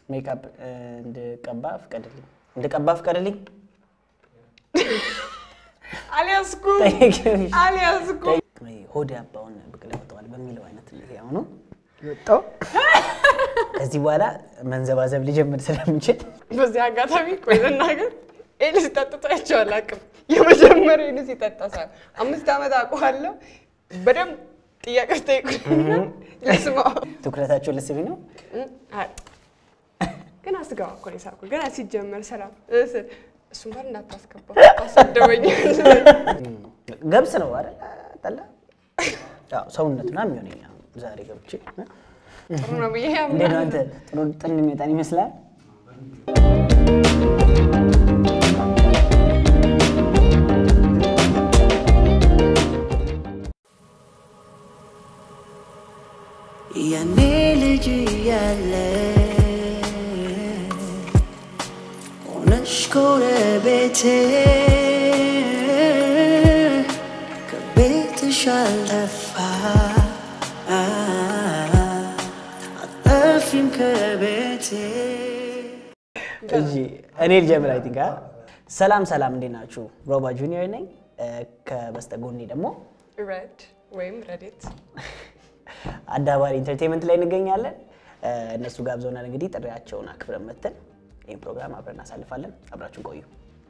ሜካፕ እንድቀባ ፍቀድልኝ፣ እንድቀባ ፍቀድልኝ። አልያዝኩም አልያዝኩም። ሆድ ያባውን ብቅል ያወጣዋል በሚለው አይነት ይሄ አሁኑ ወጣው። ከዚህ በኋላ መንዘባዘብ ሊጀምር ስለሚችል በዚህ አጋጣሚ ቆይ ልናገር፣ ኤልስ ጠጥቶ አይቼው አላውቅም። የመጀመሪያ ኤልስ ይጠጣ ሳይሆን አምስት ዓመት አውቀዋለሁ። በደንብ ጥያቄ ስጠይቁና ልስማው። ትኩረታቸው ልስቢ ነው። አይ፣ ግን አስገባ እኮ ነው የሳብኩት። ገና ሲጀመር ሰላም እስል እሱን ጋር እንዳታስገባ አሰደበኝ። ገብስ ነው አይደል? ጠላ ያው ሰውነቱ ነው የሚሆነኝ። አሁን ዛሬ ገብቼ ጥሩ ነው ብዬ እንዴት ነው ያምናል። አንተ? ጥሩ ጥን የሚወጣን ይመስላል። ያኔ ልጅ እያለ ሆነሽ ጎረቤቴ ከቤትሽ አልጠፋ አጠፊም ከቤቴ እሺ እኔ ልጀምር። አይ ቲንክ ሰላም ሰላም፣ እንዴት ናችሁ? ሮባ ጁኒየር ነኝ። ከበስተጎኔ ደግሞ ረድ ወይም ረዴት አዳባሪ ኢንተርቴንመንት ላይ እንገኛለን። እነሱ ጋብዘውናል። እንግዲህ ጥሪያቸውን አክብረን መተን ይህን ፕሮግራም አብረን እናሳልፋለን። አብራችሁ ቆዩ።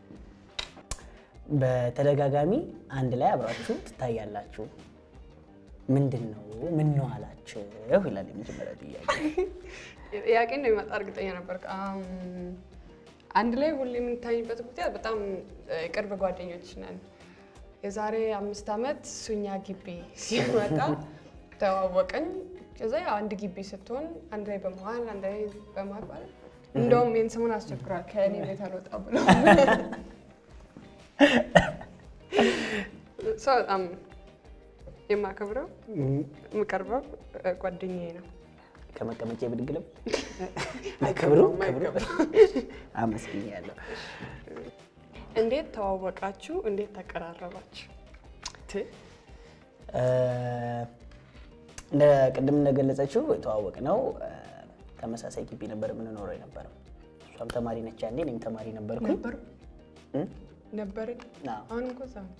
በተደጋጋሚ አንድ ላይ አብራችሁ ትታያላችሁ። ምንድን ነው ምን ነው አላችሁ ይላል የመጀመሪያ ጥያቄ። ጥያቄ እንደሚመጣ እርግጠኛ ነበር። አንድ ላይ ሁሌ የምንታይበት ምክንያት በጣም የቅርብ ጓደኞች ነን። የዛሬ አምስት ዓመት ሱኛ ግቢ ሲመጣ ተዋወቅን። ከዛ ያው አንድ ግቢ ስትሆን አንድ ላይ በመዋል አንድ ላይ በማግባል እንደውም ይህን ስሙን አስቸግሯል ከእኔ ቤት አልወጣ ብሎ ሰው በጣም የማከብረው የምቀርበው ጓደኛዬ ነው። ከመቀመጫ ብድግልም ክብሩ ክብሩ አመስግኛለሁ። እንዴት ተዋወቃችሁ? እንዴት ተቀራረባችሁ? ት እንደ ቅድም እንደገለጸችው የተዋወቅ ነው ተመሳሳይ ግቢ ነበር የምንኖረው የነበረው። እሷም ተማሪ ነች ያኔ፣ እኔም ተማሪ ነበርኩኝ። ነበሩ እ? ነበርን። አዎ። አሁን እኮ እዛ ነው።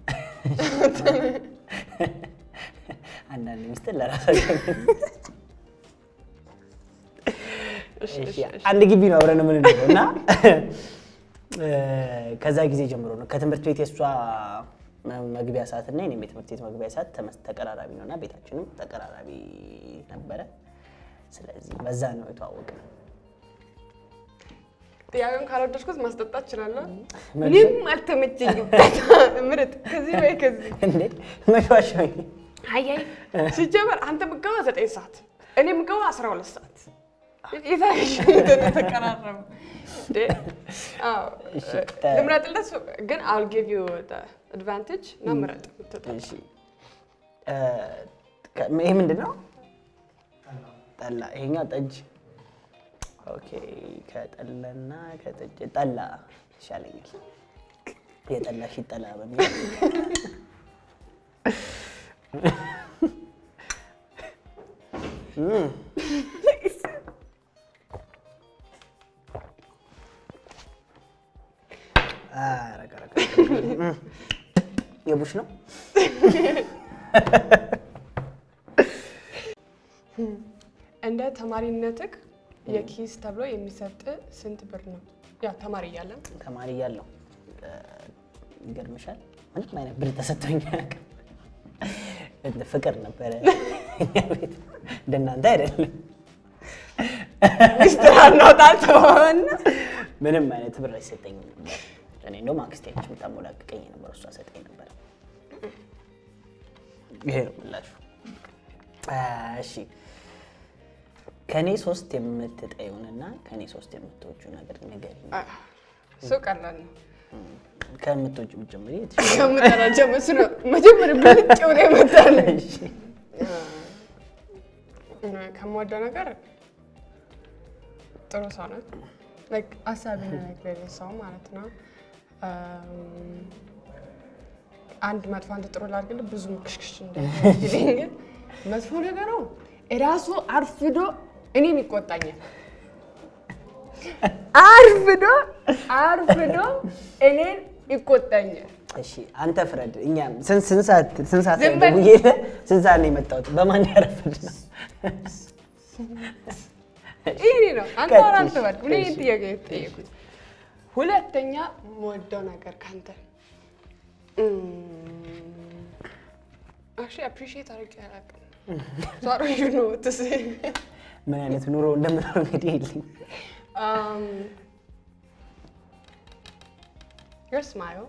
አንዳንድ ሚስጥር ለራሳቸው እሺ፣ እሺ፣ እሺ፣ እሺ። አንድ ግቢ ነው አብረን የምንኖረው እና ከዛ ጊዜ ጀምሮ ነው ከትምህርት ቤት የእሷ መግቢያ ሰዓት እና የኔም የትምህርት ቤት መግቢያ ሰዓት ተመስ- ተቀራራቢ ነው እና ቤታችንም ተቀራራቢ ነበረ። ስለዚህ በዛ ነው የተዋወቅነው። ጥያቄውን ካልወደድኩት ማስጠጣት እችላለሁ። መልሱ? ምንም አልተመቸኝም። ምርጥ ከዚህ ወይ ከዚህ እንዴ መሸዋሸኝ አያይ ሲጀመር አንተ ምገባ ዘጠኝ ሰዓት እኔ ምገባ አስራ ሁለት ሰዓት የታሽ ተቀራረቡ። እንዴ? አዎ፣ እሺ፣ ልምረጥለት ግን አል ጊቭ ዩ አድቫንቴጅ እና ምረጥ የምትጠጣው። እሺ እ፣ ከ- ይሄ ምንድን ነው? ጠላ። ይሄኛው ጠጅ። ኦኬ። ከጠላና ከጠጅ ጠላ ይሻለኛል። የጠላ ሽጠላ በሚል እም። ኧረ፣ ኧረ፣ ኧረ፣ ኧረ። የቡሽ ነው። እንደ ተማሪነትህ የኪስ ተብሎ የሚሰጥ ስንት ብር ነው? ያ ተማሪ እያለን ተማሪ እያለሁ እ፣ ይገርምሻል ምንም አይነት ብር ተሰጥቶኝ አያውቅም። እንደ ፍቅር ነበረ እኛ ቤት እንደናንተ አይደለም። ሚስጥር አናውጣት ሆን ምንም አይነት ብር አይሰጠኝም ነበር። እኔ እንደውም አክስቴ ነች የምታሞላቅቀኝ ነበር፣ እሷ ሰጠኝ ነበር። ይሄ ነው ምላሹ። አ፣ እሺ ከእኔ ሶስት የምትጠዩንና ከእኔ ሶስት የምትወጁ ነገር ንገሪኝ። እሱ ቀላል ነው። ከምትወጁ ብትጀምሪ ከምጠራቸው መስ ነው መጀመሪያ ብልጭ ብሎ ይመጣል። የተሻለ ከምወደው ነገር ጥሩ ሰው ነው። ላይክ አሳቢ ነገር ሰው ማለት ነው። እም፣ አንድ መጥፎ አንተ ጥሩ ላድርግልህ ብዙ ክሽክሽ እንዳይለኝ ግን መጥፎ ነገሩ እራሱ አርፍዶ እኔን ይቆጣኛል። አርፍዶ አርፍዶ እኔን ይቆጣኛል። እሺ አንተ ፍረድ። እኛ ስንት ስንት ሰዓት ስንት ሰዓት ዝም ነው በል። ደውዬ ስንት ሰዓት ነው የመጣሁት? በማን ያረፍድ ነው? ይሄ ነው አንተ ቀጥይ፣ አሁን አትበል። እኔ እሺ። ይህን ጥያቄ የተጠየኩት ሁለተኛ የምወደው ነገር ካንተ አሽ አፕሪሺየት አድርጌ አላውቅም። ዛሬ ዩ ኖ ትስ ምን አይነት ኑሮ እንደምኖር እንግዲህ የለኝ። ዮር ስማይል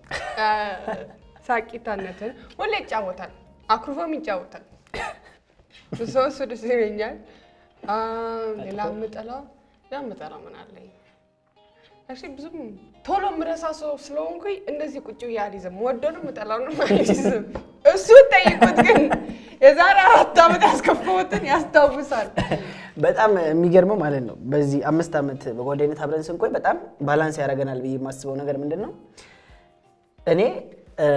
ሳቂታነትን ሁሌ ይጫወታል፣ አኩርፎም ይጫወታል። ሰው እሱ ደስ ይለኛል። አም፣ ሌላ የምጠላው ሌላ የምጠላው ምን አለኝ? እሺ ብዙም ቶሎ የምረሳ ሰው ስለሆንኩኝ እንደዚህ ቁጭ ብዬ አልይዝም። ወደዱም የምጠላውንም አልይዝም። እሱ ጠይቁት ግን የዛሬ አራት ዓመት ያስከፋሁትን ያስታውሳል። በጣም የሚገርመው ማለት ነው በዚህ አምስት ዓመት በጓደኝነት አብረን ስንቆይ በጣም ባላንስ ያደርገናል ብዬ የማስበው ነገር ምንድን ነው? እኔ እ፣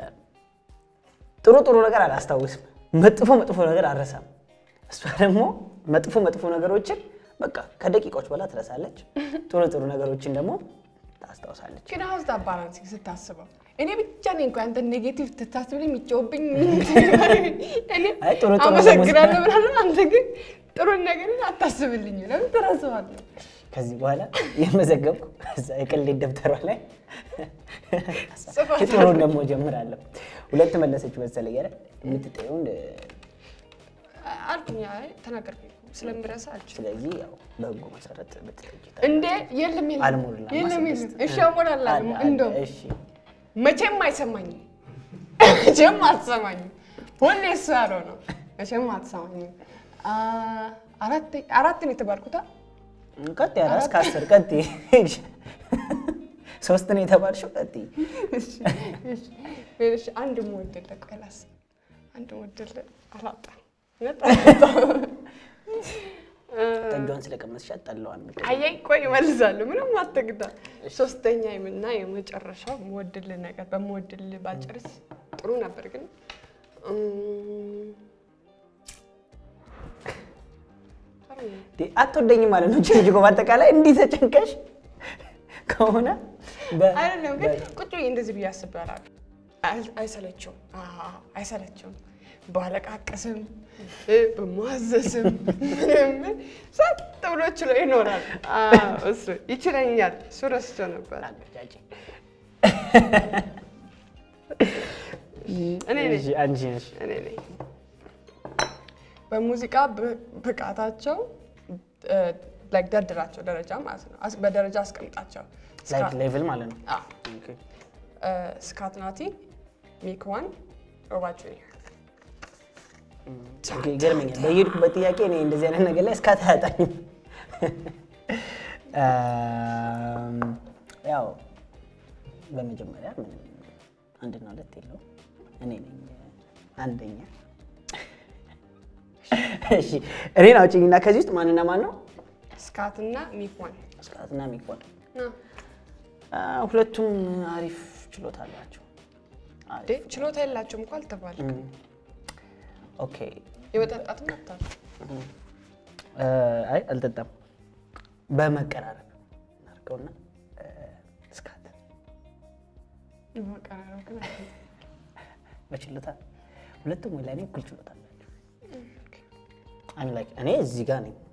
ጥሩ ጥሩ ነገር አላስታውስም፣ መጥፎ መጥፎ ነገር አልረሳም። እሷ ደግሞ መጥፎ መጥፎ ነገሮችን በቃ ከደቂቃዎች በኋላ ትረሳለች፣ ጥሩ ጥሩ ነገሮችን ደግሞ ታስታውሳለች። ግን አሁን ዛ ባላንስ ስታስበው እኔ ብቻ ነኝ እንኳ አንተ ኔጌቲቭ ትታስብልኝ የሚጫወብኝ እኔ አይ ጥሩ ጥሩ አመሰግናለሁ ደግሞ- ብላለሁ። አንተ ግን ጥሩ ነገርን አታስብልኝ። ለምን ትረሳዋለህ? ከዚህ በኋላ የመዘገብኩ እዛ የቅሌት ደብተሯ ላይ ጽፏታል። ጥሩን ደግሞ ጀምራለሁ። ሁለት መለሰች መሰለኝ አይደል? የምትጠየውን አልኩኝ። አይ ተናገርኩኝ እኮ ስለምረሳ አልችልም። ስለዚህ ያው በህጉ መሰረት ብትጠይቂ እንዴ የለም የለም አልሞላም። የለም የለም። ስድስት። እሺ አሞላለሁ። አለ፣ አለ። እንደው እሺ መቼም አይሰማኝም፣ መቼም አትሰማኝም። ሁሌ እሱ ያለው ነው። መቼም አትሰማኝም። አ፣ አራት አራት ነው የተባልኩት። አ? ቀጥ ያለ እስከ አስር ቀጥ ሶስት ነው የተባልሽው። ቀጥ እሺ፣ እሺ፣ እሺ። አንድ የምወድልህ ቆይ ላስብ። አንድ የምወድልህ አላጣም፣ እውነት አላጣም። እ፣ ጠጇን ስለቀመስሻት ጠላዋን ምድ አየኝ ቆይ እመልሳለሁ። ምንም አትግዳ። ሶስተኛ እና የመጨረሻው የምወድልህ ነገር በምወድልህ ባልጨርስ ጥሩ ነበር ግን እም፣ አትወደኝም ማለት ነው። ችልጅ እኮ በአጠቃላይ እንዲህ ተጨንቀሽ ከሆነ በ- አይደለም ግን ቁጭ ብዬ እንደዚህ ብዬ አስቤ አላውቅም። አይ- አይሰለቸውም፣ አዎ፣ አይሰለቸውም። ባለቃቀስም እ፣ በማዘስም ምንም ጸጥ ብሎ ችሎ ይኖራል። አዎ፣ እሱ ይችለኛል። እሱ ረስቼው ነበር። አገጫጭ። እኔ ነኝ እሺ፣ አንቺ ነሽ። እኔ ነኝ። በሙዚቃ ብ- ብቃታቸው እ፣ like ደርድራቸው ደረጃ ማለት ነው። አስ- በደረጃ አስቀምጣቸው። ላይክ ስካ- ሌቭል ማለት ነው። አዎ። እ፣ ስካት ናቲ፣ ሚክ ዋን፣ ሮባ ጁኒየር ኦኬ፣ ይገርመኛል። በየሄድኩበት ጥያቄ እኔ እንደዚህ አይነት ነገር ላይ እስካት አያጣኝም። አም፣ ያው በመጀመሪያ ምንም አንድና ሁለት የለውም። እኔ ነኝ አንደኛ። እሺ እኔን አውጪኝና ከዚህ ውስጥ ማንና ማን ነው? ስካት እና ሚክ ዋን እስካትና ሚኮን አ፣ ሁለቱም አሪፍ ችሎታ አላቸው። እንዴ ችሎታ የላቸውም እኮ አልተባለም። ኦኬ የመጠጣት መብታል እ፣ አይ አልጠጣም። በመቀራረብ እናድርገውና እ፣ እስካት መቀራረብ ግን አለ። በችሎታ ሁለቱም ወይ ለእኔ እኩል ችሎታ አላቸው። I'm like እኔ እዚህ ጋር ነኝ።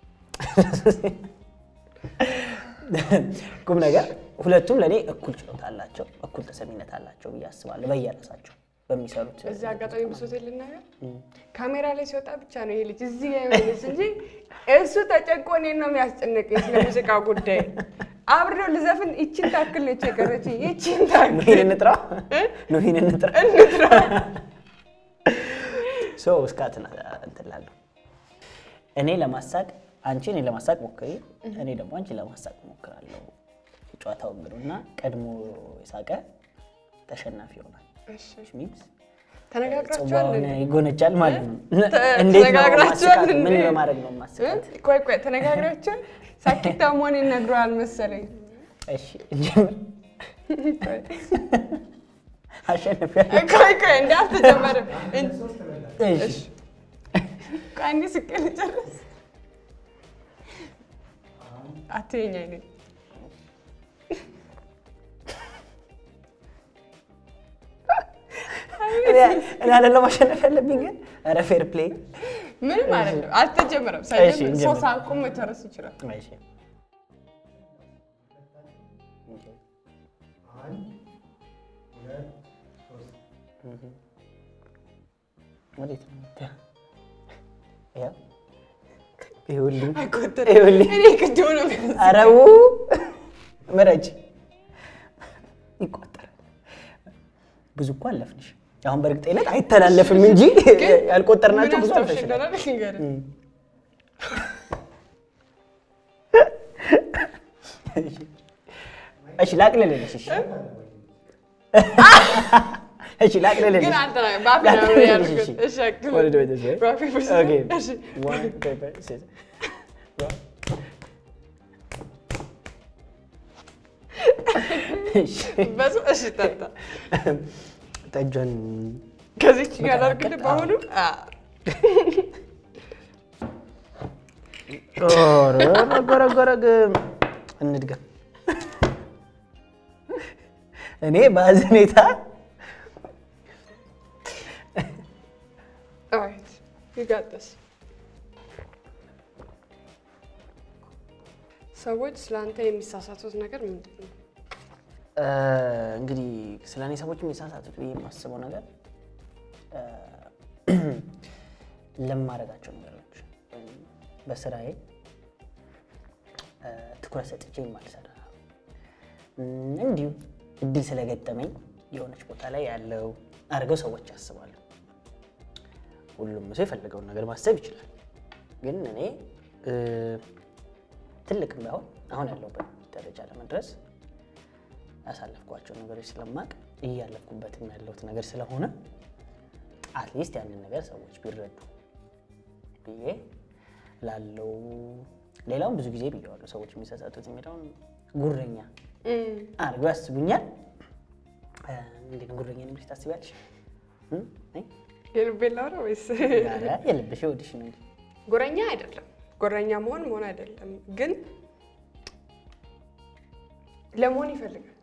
ቁም ነገር ሁለቱም ለእኔ እኩል ችሎታ አላቸው፣ እኩል ተሰሚነት አላቸው ብዬ አስባለሁ በየራሳቸው በሚሰሩት በዚህ አጋጣሚ ብሶት ልናገር፣ ካሜራ ላይ ሲወጣ ብቻ ነው ይሄ ልጅ እዚህ ጋር የሆነች እንጂ እሱ ተጨንቆ እኔን ነው የሚያስጨንቀኝ ስለ ሙዚቃ ጉዳይ። አብሬው ልዘፍን ይችን ታክል ነው የቸገረች ይችን ታክል ኑሂን እንጥራው ኑሂን እንጥራ እንጥራ ሰው እስካትን እንትን እላለሁ። እኔ ለማሳቅ አንቺ እኔ ለማሳቅ ሞክሪ፣ እኔ ደግሞ አንቺ ለማሳቅ ሞክራለሁ። ጨዋታው እንግዲህ እና ቀድሞ የሳቀ ተሸናፊ ይሆናል። እሺ፣ ሚንስ ተነጋግራችኋል ጽዋውን እንዴ? ይጎነጫል ማለት ነው። ተ- እንዴት ነው ተነጋግራችኋል ማስቃት? ምን እንዴ? በማድረግ ነው ማስቃት? እ? ቆይ ቆይ ተነጋግራችሁ ሳኪታ መሆን ይነግረዋል መሰለኝ። እሺ እንጀምር። ቆይ አሸንፊያለሁ። ቆይ ቆይ እንደ አልተጀመረም። እሺ ቆይ አንዴ ስቄ ልጨርስ። አትየኝ አይኔ እኔ አይደለም ማሸነፍ ያለብኝ ግን ኧረ ፌር ፕሌይ ምንም አይደለም። አልተጀመረም። እሺ፣ ሳይጀምር እንጀምር። ሰው ሳቁም መጨረስ ይችላል። ወዴት ነው የምትሄው? ይኸው ይኸውልኝ አይቆጠርም። ይኸውልኝ እኔ ቅድም ነው የሚያንስ- አረቡ ምረጭ ይቆጠራል። ብዙ እኮ አለፍንሽ። አሁን በእርግጠኝነት አይተላለፍም እንጂ ግን ያልቆጠርናቸው ምን ብዙ አስታውሽ አልፈሽናል። እንደሆነ ልንገርህ። እሺ ላቅልልልሽ። እሺ እሺ ላቅልልልሽ። ግን አንተ ነህ በአፌ ነው ላቅልልልሽ፣ ያልኩት። እሺ። እሺ፣ አቅልል። What do we do this way? በአፌ ብስ- Okay. እሺ። One paper scissors. እሺ በሱ እሺ፣ ጠጣ። ጠጇን ከዚች ጋር አድርግልህ በአሁኑ አ፣ ጎረጎረግ እንድገም። እኔ በአዘኔታ alright, you got this. ሰዎች ስለአንተ የሚሳሳቱት ነገር ምንድን ነው? እ፣ እንግዲህ ስለ እኔ ሰዎች የሚሳሳቱት ብዬ የማስበው ነገር እ፣ ለማደርጋቸው ነገሮች ወይም በስራዬ እ፣ ትኩረት ሰጥቼ የማልሰራ እም፣ እንዲሁ እድል ስለገጠመኝ የሆነች ቦታ ላይ ያለው አድርገው ሰዎች ያስባሉ። ሁሉም ሰው የፈለገውን ነገር ማሰብ ይችላል። ግን እኔ እ፣ ትልቅም ባይሆን አሁን ያለሁበት ደረጃ ለመድረስ ያሳለፍኳቸው ነገሮች ስለማቅ እያለፍኩበትም ያለሁት ነገር ስለሆነ አትሊስት ያንን ነገር ሰዎች ቢረዱ ብዬ ላለው ሌላውን ብዙ ጊዜ ብየዋለሁ። ሰዎች የሚሳሳቱት የሚለውን ጉረኛ እም፣ አድርገው ያስቡኛል። እ፣ እንዴት ነው ጉረኛ ነኝ ብለሽ ታስቢያለሽ? እም? አይ፣ የልቤን ላውራ ወይስ ኧረ የልብሽ የወድሽ ነው እንጂ ጉረኛ አይደለም። ጉረኛ መሆን መሆን አይደለም፣ ግን ለመሆን ይፈልጋል።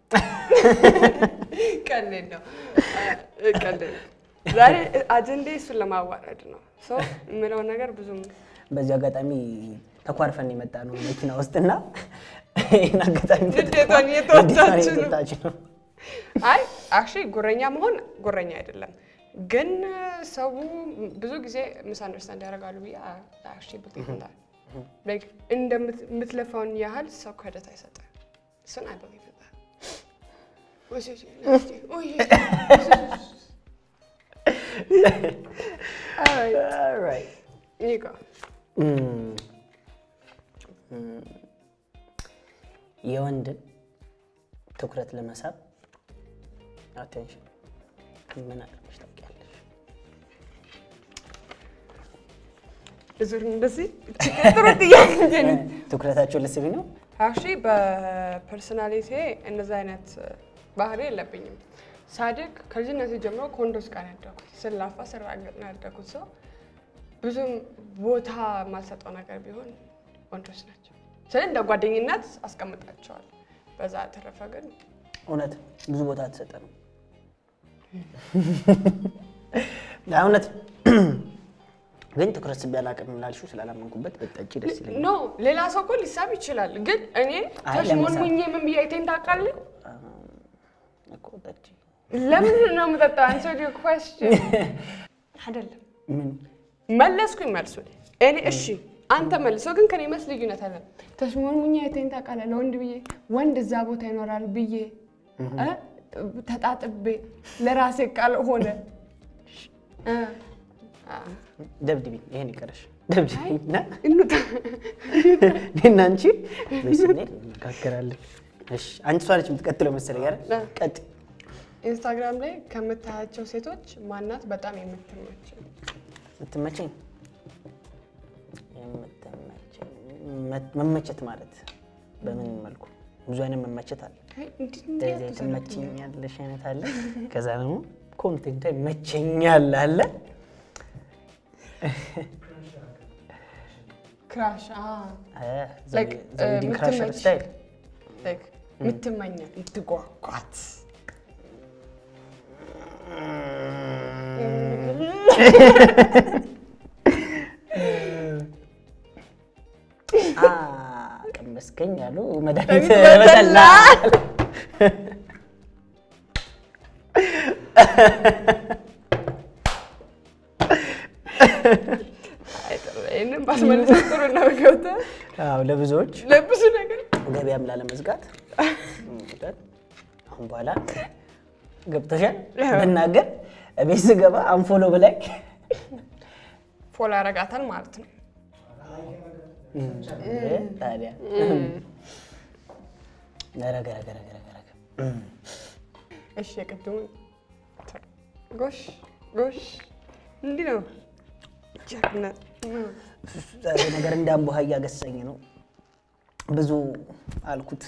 ቀልድ ነው እ፣ ቀልድ ነው። ዛሬ አጀንዴ እሱን ለማዋረድ ነው። ሰው የምለውን ነገር ብዙም በዚህ አጋጣሚ ተኳርፈን የመጣ ነው መኪና ውስጥና ይህን አጋጣሚ ንዴቷን እየተወጣች ነው። እየተወጣች ነው። አይ አክቹዋሊ ጉረኛ መሆን ጉረኛ አይደለም፣ ግን ሰው ብዙ ጊዜ ምስ አንደርስታንድ ያደርጋሉ ብዬ አክቹዋሊ ብሊቭ እንዳል ላይክ እንደምትለፋውን ያህል ሰው ክሬዲት አይሰጥም። እሱን አይ ብሊቭ እንዳል Alright. ይጎ እም፣ እም፣ የወንድን ትኩረት ለመሳብ አቴንሽን ምን አድርገሽ ታውቂያለሽ? ብዙር እንደዚህ ጥሩ ጥያቄ እንጂ ትኩረታቸውን ልስቢ ነው። አክቹዋሊ በፐርሶናሊቲ እንደዚ አይነት ባህሪ የለብኝም። ሳድግ ከልጅነት ጀምሮ ከወንዶች ጋር ነው ያደኩት። ስላፋ ስራገጥ ነው ያደኩት። ሰው ብዙም ቦታ የማልሰጠው ነገር ቢሆን ወንዶች ናቸው። ስለ እንደ ጓደኝነት አስቀምጣቸዋል። በዛ ተረፈ ግን እውነት ብዙ ቦታ አትሰጠ ነው እውነት ግን ትኩረት ስቢ አላውቅም ላልሽው ስላላመንኩበት በጠጪ ደስ ይለኛል። ኖ ሌላ ሰው እኮ ሊሳብ ይችላል። ግን እኔ አይ፣ ተሽሞንሙኜ ምን ብዬ አይቴን ታውቃለህ? እኮ ጠጪ ለምንድን ነው የምጠጣው? አንሰር ዮር ኩዌስችን አይደለም ምን መለስኩኝ መልሱን እኔ እሺ አንተ መልሰው ግን ከኔ መስ ልዩነት አለ ተሽሞንሙኛ የቴን ታውቃለህ ለወንድ ብዬ ወንድ እዛ ቦታ ይኖራል ብዬ እ ተጣጥቤ ለራሴ ቃል ሆነ እ ደብድቢ፣ ይሄን ይቀረሽ ደብድቢ እና እንውጣ። እኔና አንቺ ቤት ስንሄድ እንነጋገራለን። እሺ አንቺ እሷ ነች የምትቀጥለው መሰለኝ አይደል? አዎ። ቀጥ ኢንስታግራም ላይ ከምታያቸው ሴቶች ማናት በጣም የምትመች የምትመቸኝ የምትመቸኝ መ- መመቸት ማለት በምን መልኩ? ብዙ አይነት መመቸት አለ። እንደዚህ ትመቸኛለሽ አይነት አለ። ከዛ ደግሞ ኮንቴንቷ ይመቸኛል አለ። ክራሽ ዘ ዌዲንግ ክራሸር የምትመች- ስታይል የምትመኛት የምትጓጓት ቀመስከኝ ያሉ መድኃኒት በጠላ። በጠላ ይህንን ባስመልሰው ጥሩ ነው። ገብተህ አዎ፣ ለብዙዎች ለብዙ ነገር ገበያም ላለመዝጋት አሁን በኋላ ገብቶሻል ብናገር ቤት ስገባ አንፎሎ በላይ ፎሎ ያረጋታል ማለት ነው። ታዲያ ረገ ረገ ረገ ረገ ረገ እሺ የቅድሙን ጎሽ ጎሽ እንዲህ ነው ጀግነት ዛሬ ነገር እንዳንቦሃ እያገሰኝ ነው። ብዙ አልኩት።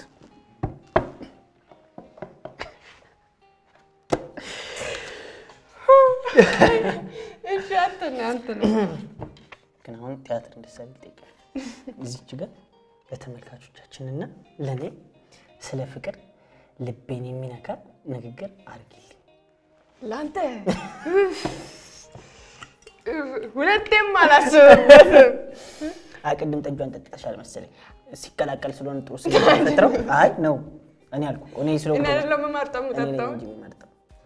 እሺ አንተ ነህ አንተ ነህ ግን አሁን ቲያትር እንድትሰሪ ይጠይቃል። እዚች ጋር ለተመልካቾቻችንና ለእኔ ስለ ፍቅር ልቤን የሚነካ ንግግር አድርጊልኝ። ለአንተ ሁለቴም አላስብበትም። አይ ቅድም ጠጇን ጠጥተሻል መሰለኝ። ሲቀላቀል ስለሆነ ጥሩ ስለፈጥረው አይ ነው እኔ አልኩ እኔ ስለሆንኩ እኔ አይደለም የምመርጠው እኔ ነኝ የምጠጣው። እንጂ የምመርጠው።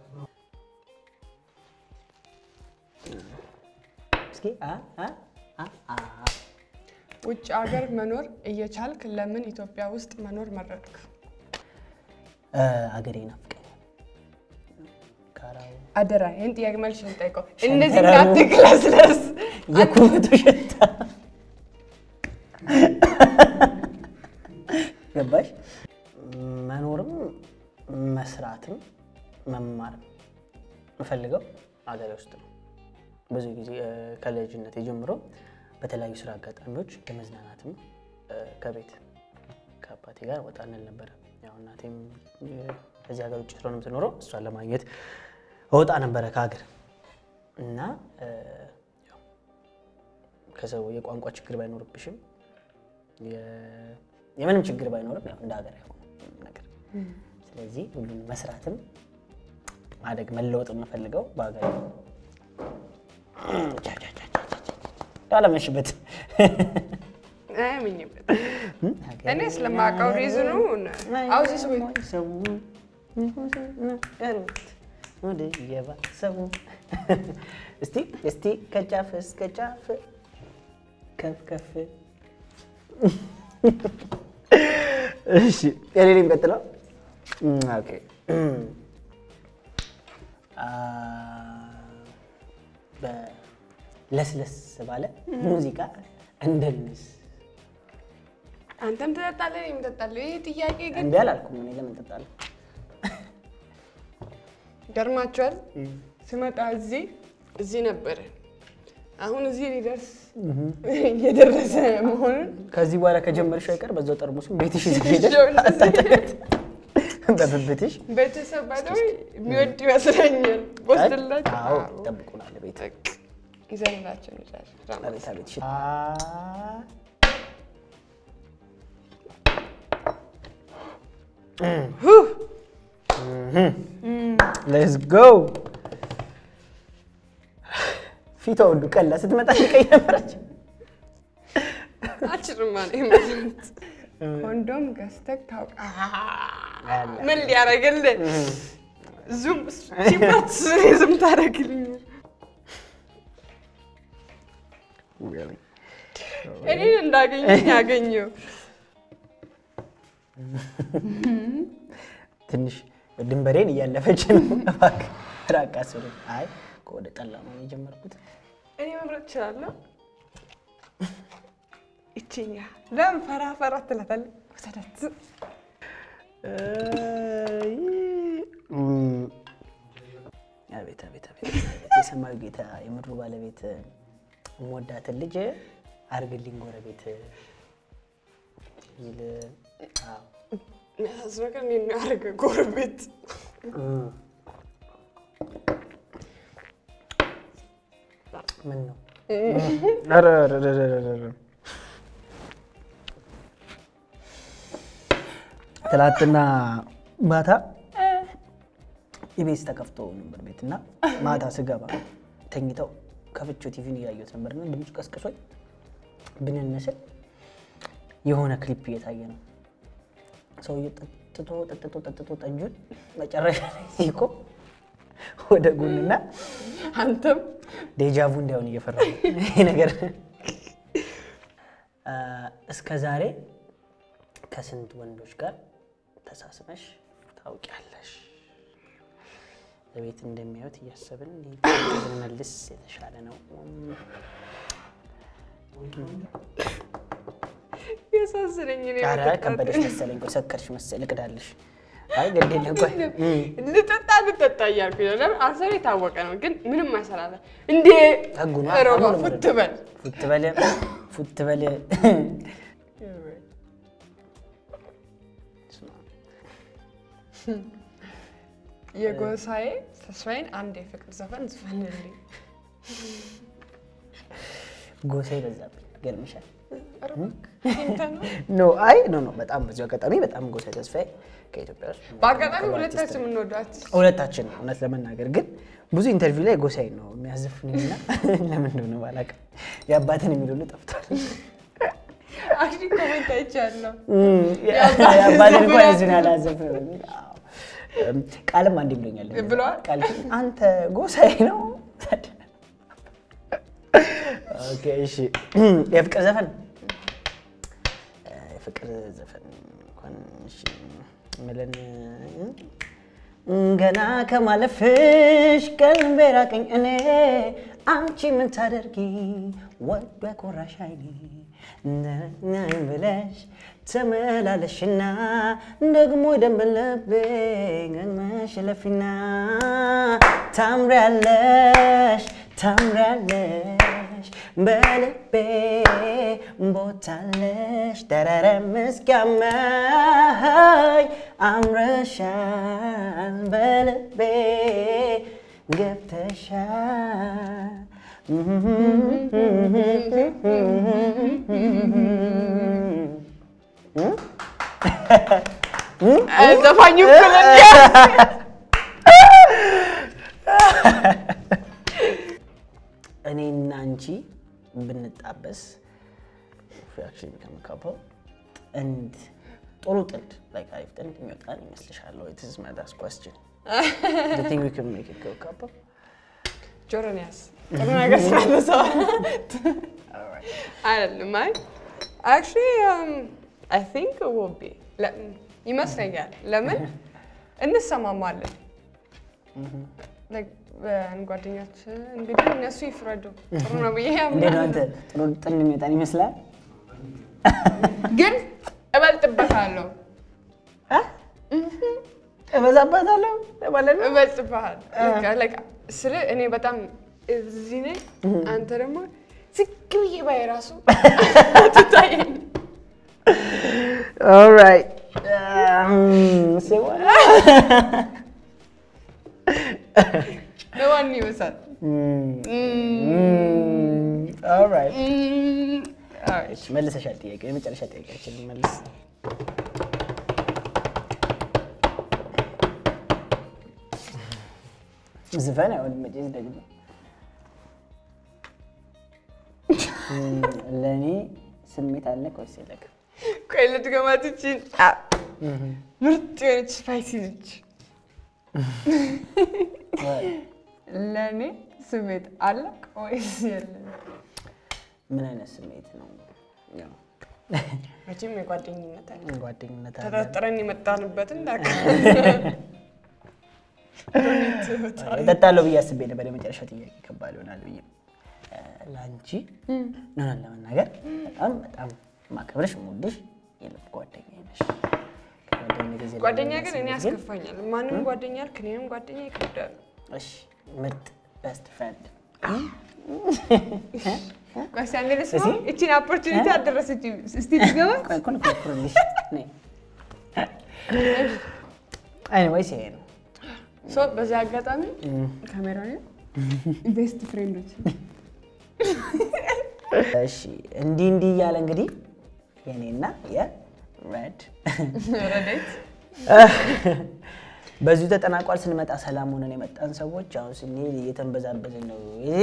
እስኪ አ አ አ አ ውጭ ሀገር መኖር እየቻልክ ለምን ኢትዮጵያ ውስጥ መኖር መረጥክ? እ አገሬ ናፍቀኛል። ካራው አደራ ይህን ጥያቄ መልሽ ልጠይቀው። ሸንተረሩ። እንደዚህ እንዳትግለስለስ። የኩበቱ ሽታ ገባሽ? መኖርም መስራትም መማርም የምፈልገው አገሬ ውስጥ ነው። ብዙ ጊዜ እ፣ ከልጅነት ጀምሮ በተለያዩ ስራ አጋጣሚዎች ለመዝናናትም እ፣ ከቤት ከአባቴ ጋር ወጣ እንል ነበረ። ያው እናቴም እ፣ ከዚህ ሀገር ውጭ ስለሆነ የምትኖረው እሷን ለማግኘት እወጣ ነበረ ከሀገር እና እ፣ ያው ከሰው የቋንቋ ችግር ባይኖርብሽም የ- የምንም ችግር ባይኖርም ያው እንደ ሀገር ያው ነገር ስለዚህ ሁሉን መስራትም ማደግ መለወጥ የምፈልገው በሀገር ነው። አለመሽበት አያምኝበት እኔ ስለማውቀው ሪዝኑ አውዚ ሰው ወደ የባ ሰው እስቲ እስቲ ከጫፍ እስከ ጫፍ ከፍ ከፍ እሺ የኔ ነው የሚቀጥለው ኦኬ አ፣ በለስለስ ባለ ሙዚቃ እንደንስ አንተም ትጠጣለህ እኔም እጠጣለሁ። ይህ ጥያቄ ግን እንዲ አላልኩም እኔ ለምን እጠጣለሁ ገርማችኋል። ስመጣ እዚህ እዚህ ነበረ። አሁን እዚህ ሊደርስ እየደረሰ መሆኑን ከዚህ በኋላ ከጀመርሽ አይቀር በዛው ጠርሙስም ቤትሽ ይዘሽ ሄደሽ ይዤው አጠጥተሽ በብብትሽ ቤተሰብ ባለው የሚወድ ይመስለኛል። ወስድላቸው አዎ ይጠብቁናል ቤት ይዘንላቸው እንችላለን። አቤት አቤት እሺ። ሌትስ ጎ ፊቷ ሁሉ ቀላ ስትመጣ ቀይ ነበረች። አችርም አለ ይመስሉት ኮንዶም ገዝተህ ታውቃለህ? ምን ሊያደርግልህ ዙም ሲባት ዝም ታደርግልኝ እኔን እንዳገኘኝ ያገኘው ትንሽ ድንበሬን እያለፈች ነው። እባክህ ራቅ አስብሎኝ። አይ ከወደ ጠላ ነው የጀመርኩት። እኔ መምረጥ እችላለሁ። ይችኛ ለምን ፈራ ፈራ ትላታለህ? ውሰዳት። አቤት አቤት አቤት የሰማዩ ጌታ የምድሩ ባለቤት የምወዳትን ልጅ አርግልኝ ጎረቤት ይል አዎ። የሚያሳዝነው ነገር እኔን ነው ያደረገ ጎረቤት ምን ነው? ኧረ ኧረ ኧረ ኧረ ኧረ። ትላንትና ማታ ኢቢኤስ ተከፍቶ ነበር ቤት እና ማታ ስገባ ተኝተው ከፍቼው ቲቪን እያየሁት ነበርና ድምፁ ቀስቅሶኝ ብንንስል የሆነ ክሊፕ እየታየ ነው። ሰውዬው ጠጥቶ ጠጥቶ ጠጥቶ ጠጁን መጨረሻ ላይ ሲቆም ወደ ጎንና አንተም ዴጃvu እንዳይሆን እየፈራ ነው ይሄ ነገር። እስከ ዛሬ ከስንት ወንዶች ጋር ተሳስመሽ ታውቂያለሽ? በቤት እንደሚያዩት እያሰብን ብንመልስ የተሻለ ነው። ያሳዝነኝ እኔ ኧረ መጠጣት። ከበደሽ መሰለኝ። ቆይ ሰከርሽ መሰለኝ። ልቅዳልሽ። አይ ግድ የለም ቆይ እም፣ ልጠጣ ልጠጣ እያልኩኝ ነው። ለምን አሰብ የታወቀ ነው፣ ግን ምንም አይሰራለ እንዴ ህጉ ነው። ሮባ አሁን ነው ፉት በል ፉት በል ፉት በል የጎሳዬ ተስፋዬን አንድ የፍቅር ዘፈን ዝፈንልኝ። ጎሳ ይበዛብኝ ገርምሻል። ኧረ እባክህ አንተ ነው። ኖ አይ ኖ ኖ በጣም በዚሁ አጋጣሚ በጣም ጎሳ ተስፋዬ ከኢትዮጵያ ውስጥ በአጋጣሚ ሁለታችን የምንወደው አርቲስት ሁለታችን ነው እውነት ለመናገር ግን ብዙ ኢንተርቪው ላይ ጎሳዬ ነው የሚያዘፍንኝና ለምን እንደሆነ ባላውቅም የአባትን የሚል ሁሉ ጠፍቷል። አክሊ ኮሜንት አይቻለሁ። የአባትን እንኳን ያዝን ያላዘፍን በሚል አዎ። እም፣ ቃልም አንድ ብሎኛል ብለዋል? ቃል አንተ ጎሳዬ ነው ኦኬ እሺ የፍቅር ዘፈን የፍቅር ዘፈን እንኳን እሺ ምለን ገና ከማለፍሽ ቀልቤ ራቀኝ እኔ አንቺ ምን ታደርጊ ወዶ ኮራሽ አይኔ ነኝ ብለሽ ተመላለሽና ደግሞ ደንበለቤ ገመሽ ለፊና ታምሪያለሽ ታምሪያለሽ በልቤ ቦታለሽ ደረረ ምስኪያመኝ አምረሻል በልቤ ገብተሻል ዘፋኙ እኩል እንዲያ እኔና አንቺ ብንጣበስ ሪያክሽን ከምካባው ጥንድ ጥሩ ጥንድ ላይ አሪፍ ጥንድ የሚወጣን ይመስልሻል ወይ? ትዝ ማዳስ ኳስችን ቲንክ ዊ ካን ሜክ ኢት ጎ ካፕል ጆሮን ያዝ ጥሩ ነገር ስላነሳው አይደለም። አይ አክቹዋሊ አይ ቲንክ ውቢ ይመስለኛል። ለምን እንሰማማለን። Like, በን ጓደኞች እንግዲህ እነሱ ይፍረዱ። ጥሩ ነው ብዬ እንዴት ነው ያምናል። አንተ ጥሩ ጥንድ የሚወጣን ይመስላል? ግን እበልጥበታለሁ እበዛባታለሁ ማለት ነው። እበልጥብሃል Like, ስለ እኔ በጣም እዚህ ነኝ፣ አንተ ደግሞ ዝግ ብዬ ባይ ራሱ ትታየኝ ኦልራይት Um, say what? ለማን ይመስላል? ኦልራይት Mm, alright. እሺ መልሰሻል። ጥያቄ የመጨረሻ ጥያቄያችን መልስ። ዝፈን አይሆንም መቼስ ደግሞ እም፣ ለእኔ ስሜት አለ ወይስ የለህም? ቆይ ልድገማት ይቺን አ፣ ምርጥ የሆነች ስፓይሲ ነች። ለእኔ ስሜት አለ ወይስ የለም? ምን አይነት ስሜት ነው? ያው መቼም የጓደኝነት አለ። ጓደኝነት አለ። ተጠርጥረን የመጣንበትን ላክ እጠጣለሁ ብዬ አስቤ ነበር። የመጨረሻ ጥያቄ ከባድ ይሆናል ብዬ እ፣ ለአንቺ ነሆን ለመናገር በጣም በጣም ማከብረሽ የምወድሽ የልብ ጓደኛ ነሽ። ከጓደኝነት ጊዜ ጓደኛ ላይ ግን እኔ ስሜት ግን ያስከፋኛል። ማንም ጓደኛ አልክ፣ እኔም ጓደኛ ይከብዳል። እሺ ምርጥ ቤስት ፍሬንድ ጓስ አንዴ ልስማ። ይቺን ኦፖርቹኒቲ አልደረሰችም። እስቲ ልገባ ቆይ እኮ ልኩርልሽ ኤኒዌይስ ይሄ ነው። ሶ በዚህ አጋጣሚ ካሜራ ቤስት ፍሬንዶች እሺ እንዲህ እንዲህ እያለ እንግዲህ የእኔና ሬድ ረዴት በዚሁ ተጠናቋል። ስንመጣ ሰላም ሆነን የመጣን ሰዎች አሁን ስንሄድ እየተንበዛበዝን ነው።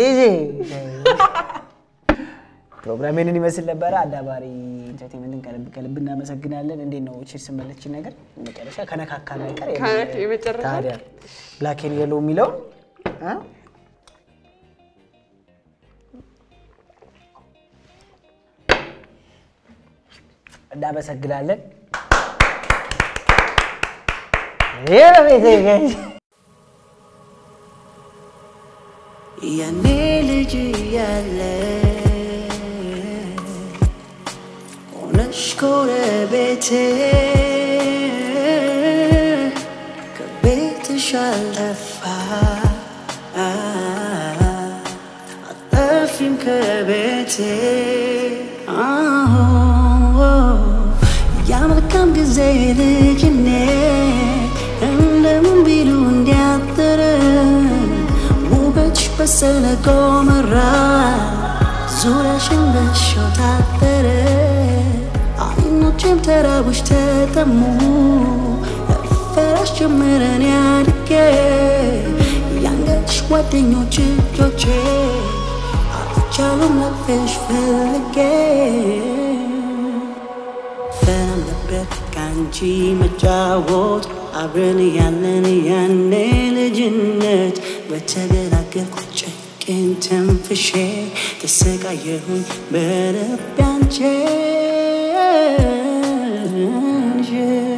ፕሮግራሜንን ይመስል ነበረ። አዳባሪ ኢንተርቴንመንትን ከልብ ከልብ እናመሰግናለን። እንዴት ነው ቺርስ መለችን ነገር መጨረሻ ከነካካ ነገር ከነክ- የመጨረሻ? ታዲያ ብላክ ኤንድ የሎው የሚለውን እ? እናመሰግናለን። ይህ ነው ቤቴ ጋይስ። ያኔ ልጅ ያለ ሆነሽ ጎረቤቴ ከቤትሽ አልጠፋ አጠፊም ከቤቴ ያመልካም ጊዜ ልጅኔ እንደምን ቢሉ እንዲያጥር ውበትሽ በሰለ ጎመራ ዙሪያሽን በሾህ ታጠረ አይኖቼም ተራቡሽ ተጠሙ ፈራሽ ጀመረን ያድጌ ያንገትሽ ጓደኞች እጆቼ አልቻሉም ለቅፌሽ ፈልጌ ፈራም ነበር ከአንቺ መጫወት አብረን ያለን ያኔ ልጅነት በተገላገልኩ ጨቄን ተንፍሼ ተሰቃየሁኝ በልቤ አንቺን ይዤ